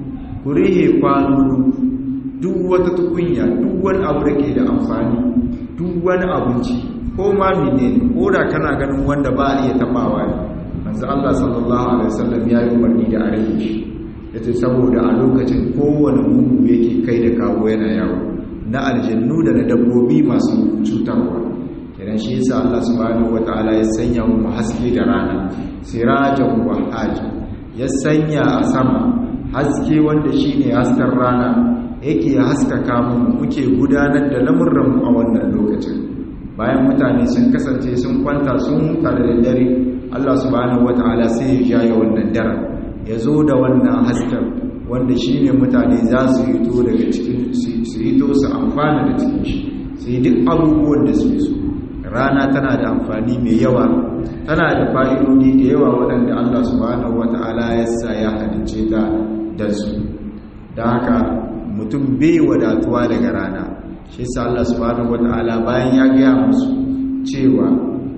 kurihe kwano duk wata tukunya duk wani abu da ke da amfani duk wani abinci ko ma menene ko da kana ganin wanda ba a iya tabawa ne manzo Allah sallallahu alaihi wasallam ya yi umarni da a rage shi yace saboda a lokacin kowane mugu yake kai da kawo yana yawo na aljannu da na dabbobi masu cutarwa kenan shi yasa Allah subhanahu wataala ya sanya mu haske da rana sirajan wa haji ya sanya a sama haske wanda shine hasken rana yake haskaka mu muke gudanar da lamurran mu a wannan lokacin bayan mutane sun kasance sun kwanta sun huta da daddare Allah subhanahu wataala sai ya jaye wannan daren ya zo da wannan hasken wanda shi ne mutane za su hito daga cikin su hito su amfana da cikin shi su yi duk abubuwan da su so rana tana da amfani mai yawa tana da fa'idodi da yawa waɗanda Allah subhanahu wata'ala ya sa ya halice ta da su da haka mutum bai wadatuwa daga rana shi sa Allah subhanahu wata'ala bayan ya gaya musu cewa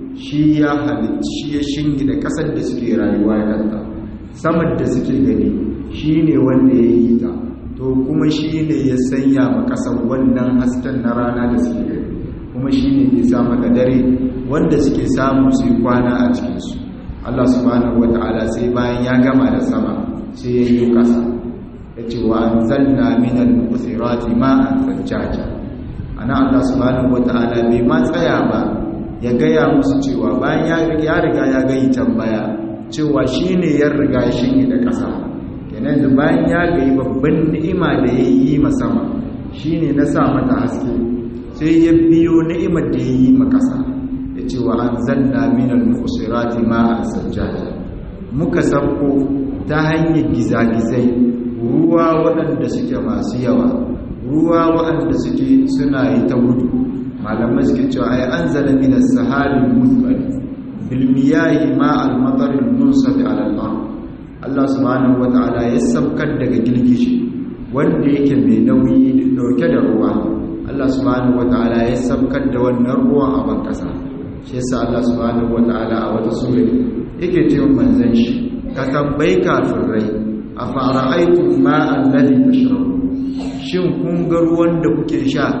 shi ya halicci ya shingi da ƙasar da suke rayuwa ya kanta samar da suke gani shi ne wanda ya yi ta to kuma shi ne ya sanya ma ƙasar wannan hasken na rana da suke gani kuma shi ne ke sa maka dare wanda suke samu su yi kwana a cikinsu Allah subhanahu wata'ala sai bayan ya gama da sama sai ya yi ƙasa ya ce wa an zanna minal mu'thirati ma'an sajjaja ana Allah subhanahu wata'ala bai ma tsaya ba ya gaya musu cewa bayan ya riga ya gayi tambaya cewa shi ne ya riga shi da ƙasa kenan da bayan ya gayi babban ni'ima da ya yi masama shi ne na sa mata haske sai ya biyo ni'imar da ya yi ma ƙasa ya ce wa an zanna minal musirati ma a sajjata muka sauko ta hanyar gizagizai ruwa waɗanda suke masu yawa ruwa waɗanda suke suna yi ta gudu malamai suke cewa ai an zala minas sahabin muthbali bilmiyayi ma almatarin munsafi alal'ar Allah subhanahu wata'ala ya sabkar daga girgishi wanda yake mai nauyi dauke da ruwa Allah subhanahu wata'ala ya sabkar da wannan ruwan a bankasa shi yasa Allah subhanahu wata'ala a wata sura yake cewa manzon shi ka tambayi kafirai a fara'aitum ma alladhi tashrabu shin kun ga ruwan da kuke sha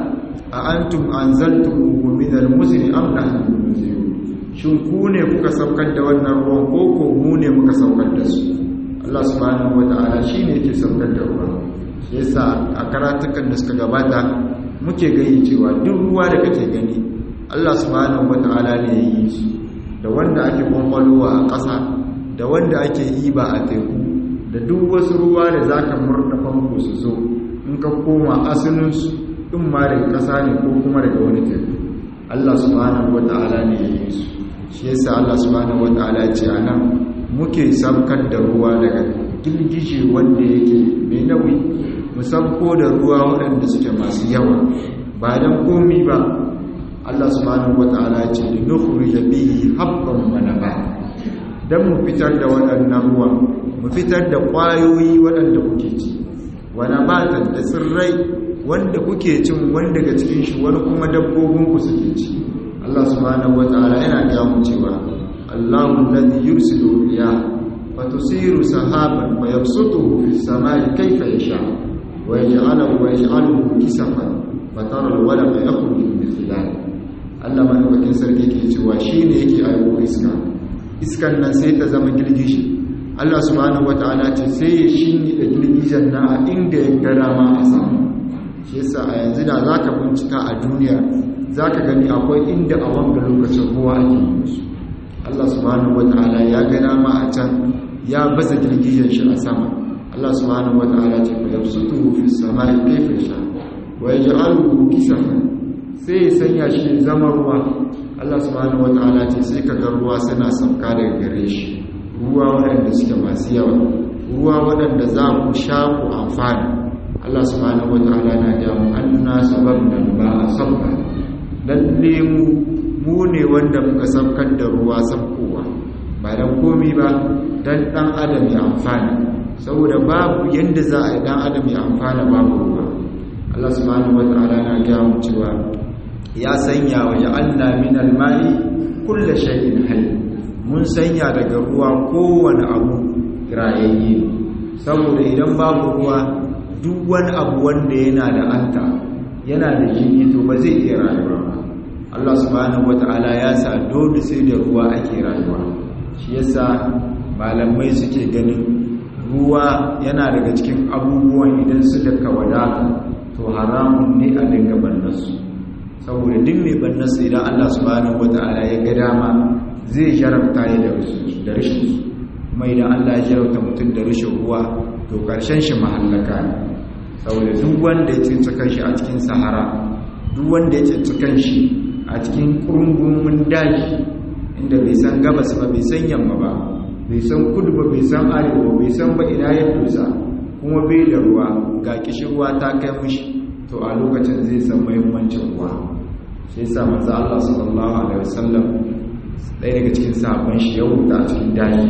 a antum anzaltumuhu min al-muzni am nahnu al-munzilun shin ku ne kuka saukar da wannan ruwan ko ko mu ne muka saukar da su Allah subhanahu wata'ala shine yake saukar da ruwa shi yasa a karatukan da suka gabata muke gani cewa duk ruwa da kake gani Allah subhanahu wata'ala ne ya yi su da wanda ake kwakwalowa a ƙasa da wanda ake yi ba a teku da duk wasu ruwa da za ka murna famfo su zo in ka koma asalinsu in ma daga ƙasa ne ko kuma daga wani teku Allah subhanahu wata'ala ne ya yi su shi yasa Allah subhanahu wata'ala ce a nan muke sabkar da ruwa daga girgije wanda yake mai nauyi mu sabko da ruwa waɗanda suke masu yawa ba don komi ba Allah subhanahu wata'ala ce li nukhrij bihi habban wa nabata dan mu fitar da waɗannan ruwa mu fitar da ƙwayoyi waɗanda kuke ci wa nabatan da tsirrai wanda kuke cin wani daga cikin shi wani kuma dabbobin ku suke ci Allah subhanahu wata'ala yana ga mu cewa Allahu alladhi yursilu riyah fa tusiru sahaban fa yabsutuhu fis samai kayfa yasha wa yaj'aluhu wa yaj'aluhu kisafan fa tara al-walqa yakhruju min khilalihi Allah madaukakin sarki ke cewa shi ne yake aiko iska iskan nan sai ta zama girgishi Allah subhanahu wataala ce sai ya shinni da girgijen na a inda ya ga dama a sama shi yasa a yanzu da zaka bincika a duniya zaka gani akwai inda a wanga lokacin ruwa ake yi su Allah subhanahu wataala ya ga dama a can ya baza girgijen shi a sama Allah subhanahu wataala ce fa yabsutuhu fis samai kayfa yasha wa yaj'aluhu kisafan sai ya sanya shi zama ruwa Allah subhanahu wataala ce sai ka ga ruwa suna sauka daga gare shi ruwa waɗanda suke masu yawa ruwa waɗanda za ku sha ku amfana Allah subhanahu wataala na ga mu anna sababna ba sabba lalle mu mu ne wanda muka saukar da ruwa saukowa ba dan komi ba dan dan adam ya amfana saboda babu yanda za a yi dan adam ya amfana babu ruwa Allah subhanahu wataala na ga mu cewa ya sanya wa ja'alna min al-ma'i kullu shay'in hayy mun sanya daga ruwa kowane abu rayayye saboda idan babu ruwa duk wani abu wanda yana da anta yana da jini to ba zai iya rayuwa ba Allah subhanahu wata'ala ya sa dole sai da ruwa ake rayuwa shi yasa malamai suke ganin ruwa yana daga cikin abubuwan idan suka wadata to haramun ne a dinga bannasu saboda duk mai bannansa idan Allah subhanahu wata'ala ya ga dama zai jarabta ya da rashin su kuma idan Allah ya jarabta mutum da rashin ruwa to karshen shi mahallaka ne saboda duk wanda ya cinci kanshi a cikin sahara duk wanda ya cinci kanshi a cikin kurungumin daji inda bai san gabas ba bai san yamma ba bai san kudu ba bai san arewa bai san ba ina ya dosa kuma bai da ruwa ga kishirwa ta kai mushi to a lokacin zai san muhimmancin ruwa shi yasa manzo Allah sallallahu alaihi wasallam ɗaya daga cikin sahabban shi ya wuta a cikin daji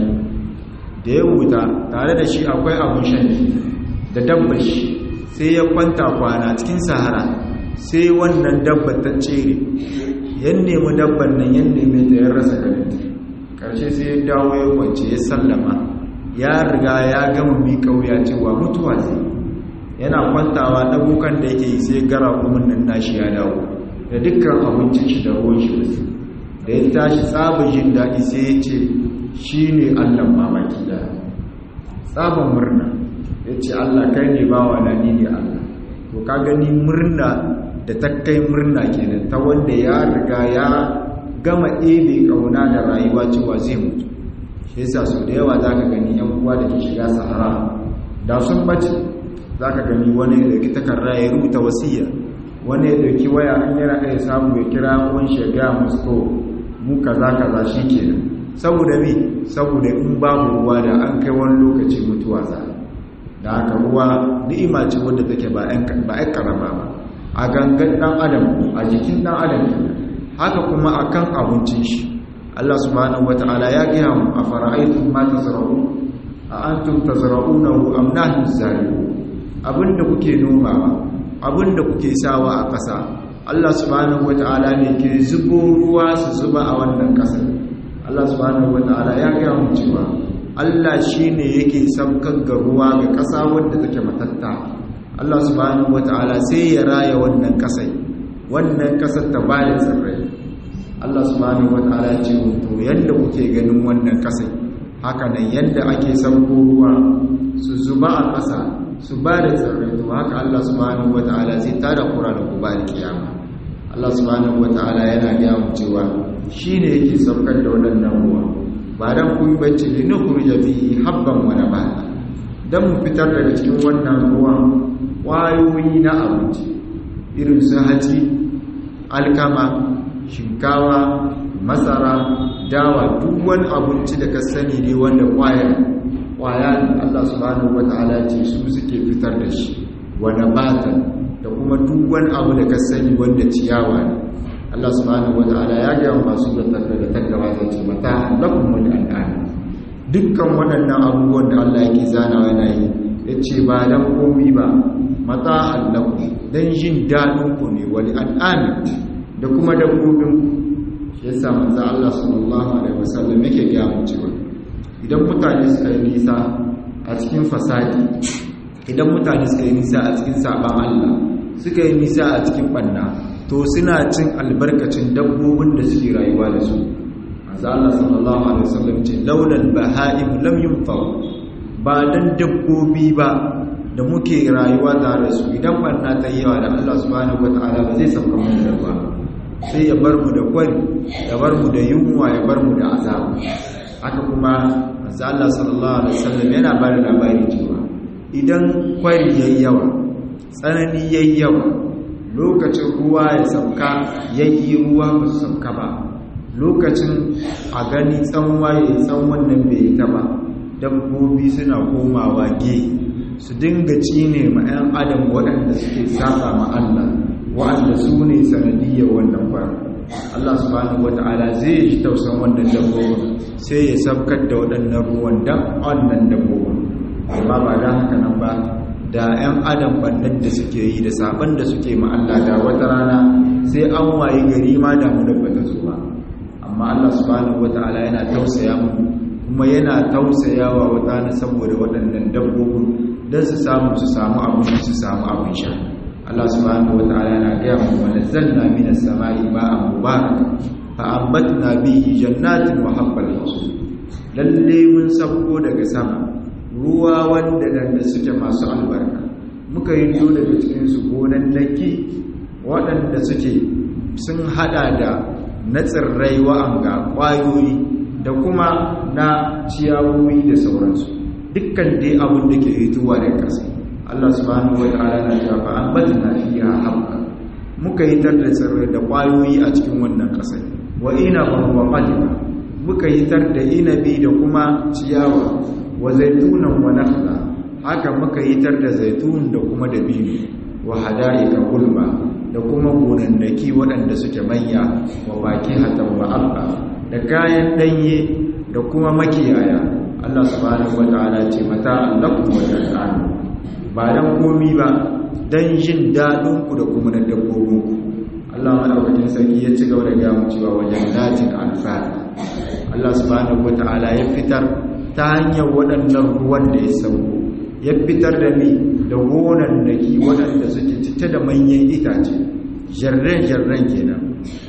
da ya wuta tare da shi akwai abun shan da dabbar shi sai ya kwanta kwana cikin sahara sai wannan dabbar ta cere yan nemi dabbar nan yan nemi ta yan rasa ganin karshe sai ya dawo ya kwance ya sallama ya riga ya gama miƙa wuya cewa mutuwa zai yana kwantawa ɗabukan da yake yi sai gara kumin nan nashi ya dawo da dukkan abincin shi da ruwan shi wasu da ya tashi tsabin jin daɗi sai ya ce shi ne allon mamaki da tsabin murna ya ce allah kai ne bawa na ni ne allah to ka gani murna da ta kai murna kenan ta wanda ya riga ya gama ebe ƙauna da rayuwa cewa zai mutu shi yasa sau da yawa za ka gani yan uwa da ke shiga sahara da sun bace za ka gani wani ya ɗauki takarda ya rubuta wasiya wani ya ɗauki waya an yana ɗaya samu ya kira wani shiga musko mu kaza kaza shi kenan saboda me saboda in babu ruwa da an kai wani lokaci mutuwa za da haka ruwa ni'ima ce wadda take ba ɗan karama ba a gangan ɗan adam a jikin ɗan adam haka kuma akan abincin shi Allah subhanahu wata'ala ya gaya mu a fara'aitun ma tazra'u a antum tazra'unahu am nahnu zalimun abinda kuke nomawa abinda kuke sawa a ƙasa Allah subhanahu wata'ala ne ke zubo ruwa su zuba a wannan ƙasar Allah subhanahu wata'ala ya gaya mu cewa Allah shine yake saukar ga ruwa ga ƙasa wadda take matatta Allah subhanahu wata'ala sai ya raya wannan ƙasai wannan kasar ta bada tsirrai Allah subhanahu wataala ce to yanda kuke ganin wannan kasai haka nan yanda ake sauko ruwa su zuba a ƙasa su ba da tsirrai to haka Allah subhanahu wataala zai tada kura da kuba da kiyama Allah subhanahu wataala yana gaya mu cewa shine yake saukar da waɗannan ruwa ba dan kun bacci li nukhrija bihi habban wa nabata dan mu fitar daga cikin wannan ruwan kwayoyi na abinci irin su haji alkama shinkawa masara dawa duk wani abinci da ka sani ne wanda kwaya kwaya Allah subhanahu wataala ce su suke fitar da shi wa nabatan da kuma duk wani abu da ka sani wanda ciyawa ne Allah subhanahu wataala ya ga masu da tattara da tagawa zai ce mata lakum wal an'am dukkan waɗannan abubuwan da Allah yake zanawa yana yi yace ba dan komi ba mata allakum dan jin dadin ku ne wal an'am da kuma dabbobin shi yasa manzo Allah sallallahu alaihi wasallam yake ga mu cewa idan mutane suka yi nisa a cikin fasadi idan mutane suka yi nisa a cikin saban Allah suka yi nisa a cikin banna to suna cin albarkacin dabbobin da suke rayuwa da su manzo Allah sallallahu alaihi wasallam ce laulal baha'im lam yunfa'u ba dan dabbobi ba da muke rayuwa tare da su idan banna ta yi yawa da Allah subhanahu wataala ba zai sauka mu da ba sai ya bar mu da kwari ya bar mu da yunwa ya bar mu da azabu haka kuma manzo Allah sallallahu alaihi wasallam yana ba da labari cewa idan kwari yayi yawa tsanani yayi yawa lokacin ruwa ya sauka yayi ruwa ba su sauka ba lokacin a gani tsanwa yayi tsanwan nan bai yi ta ba dabbobi suna komawa ge su dinga cine ma 'yan adam waɗanda suke saba ma Allah wa'anda su ne sanadiyyar wannan kwari Allah subhanahu wata'ala zai ji tausan wannan dabbobin sai ya sabkar da waɗannan ruwan dan wannan dabbobin amma ba da haka nan ba da 'yan adam bannan da suke yi da saban da suke ma Allah da wata rana sai an wayi gari ma da mu da bata zo ba amma Allah subhanahu wata'ala yana tausaya mu kuma yana tausayawa wata na saboda waɗannan dabbobin don su samu su samu abin su samu abin sha Allah subhanahu wata'ala yana gaya mu wa nazzalna minas sama'i ma'an mubaraka fa ambatna bihi jannatin wa habbal hasul lalle mun sauko daga sama ruwa wanda dan da suke masu albarka muka yi do daga cikin su gonan daki waɗanda suke sun hada da na tsirrai wa'anga kwayoyi da kuma na ciyawoyi da sauransu dukkan dai abin da ke hituwa da ƙasa Allah subhanahu wa ta'ala na cewa fa ambatna fiha habba muka yi tar da tsirrai da kwayoyi a cikin wannan ƙasa wa inaban wa qadima muka yi tar da inabi da kuma ciyawa wa zaitunan wa nakhla haka muka yi tar da zaitun da kuma dabino wa hada'ika gulma da kuma gonannaki waɗanda suke manya wa baki hatan wa abba da kayan ɗanye da kuma makiyaya Allah subhanahu wa ta'ala ce mata allakum wa ta'ala ba dan komi ba dan jin dadin ku da kuma na dabbobin ku Allah madaukakin sarki ya ci gaba da ga mu cewa wajen datin alfar Allah subhanahu wa ta'ala ya fitar ta hanyar waɗannan ruwan da ya sauko ya fitar da ni da gonan daki waɗanda suke cike da manyan itace jarren-jarren kenan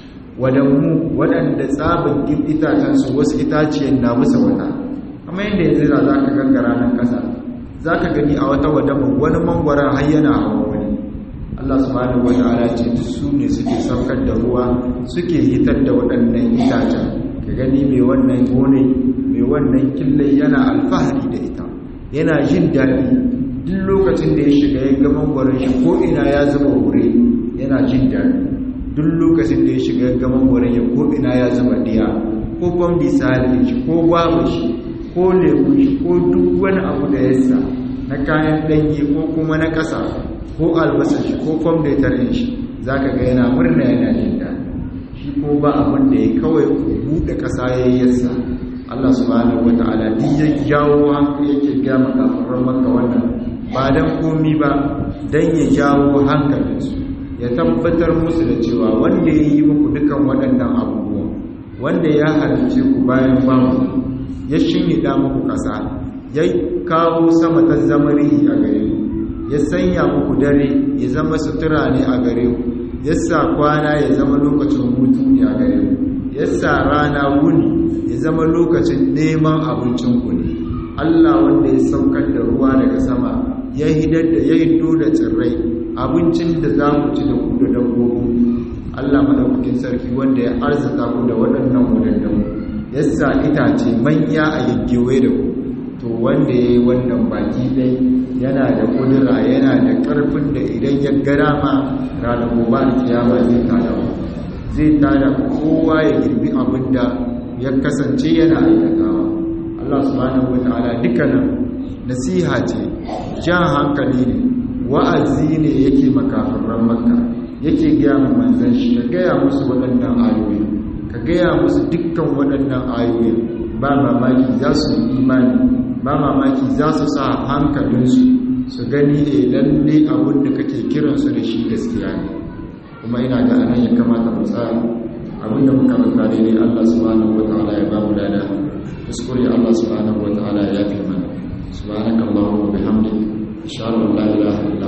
wadanmu waɗanda tsabin itacensu wasu itaciyar na bisa wata amma yadda ya zira za ka gangara nan ƙasa za ka gani a wata wadama wani mangwaron har yana hawa wani Allah subhanahu wa ta'ala ce duk su ne suke saukar da ruwa suke hitar da waɗannan itacen ka gani mai wannan gone mai wannan killai yana alfahari da ita yana jin daɗi duk lokacin da ya shiga ya ga mangwaron shi ko ina ya zama wure yana jin daɗi duk lokacin da ya shiga ya ga mangwaron ya ko ina ya zama diya ko kwambi sali shi ko gwaba shi ko lemu shi ko duk wani abu da ya sa na kayan ɗanye ko kuma na ƙasa ko albasa shi ko kwamdatar shi za ka ga yana murna yana jin daɗi shi ko ba abin da ya kawai buɗe ƙasa ya yi yasa Allah subhanahu wa ta'ala duk ya jawo hankali yake ga makafarar maka wannan ba dan komi ba dan ya jawo hankalinsu ya tabbatar musu da cewa wanda ya yi muku dukan waɗannan abubuwan wanda ya halice ku bayan bamu ya shinida muku ƙasa ya kawo sama ta zamari a gare ku ya sanya muku dare ya zama sutura ne a gare ku yasa kwana ya zama lokacin hutu ne a gare mu yasa rana wuni ya zama lokacin neman abincin ku ne Allah wanda ya saukar da ruwa daga sama ya hidar da ya hido da tsirrai abincin da za mu ci da ku da dabbobin Allah madaukakin sarki wanda ya arzuta ku da waɗannan wadannan yasa itace manya a yaggewe da ku to wanda ya yi wannan baki dai yana da kudura yana da ƙarfin da idan ya gara ma ranar gobe da kiyama zai tada ku zai tada kowa ya girbi abin da ya kasance yana aikatawa Allah subhanahu wataala dukkanin nasiha ce jan hankali ne wa'azi ne yake makafirran makka yake gaya mu manzan shi ka gaya musu waɗannan ayoyi ka gaya musu dukkan waɗannan ayoyi ba mamaki za su yi imani ba mamaki za su sa hankalinsu su gani e lalle abin da kake kiransu da shi gaskiya ne kuma ina ga anan ya kamata mu tsaya abin da muka ranta daidai Allah subhanahu wataala ya ba mu lada kuskure Allah subhanahu wataala ya yafe mana subhanakallahumma wa bihamdika ashhadu an la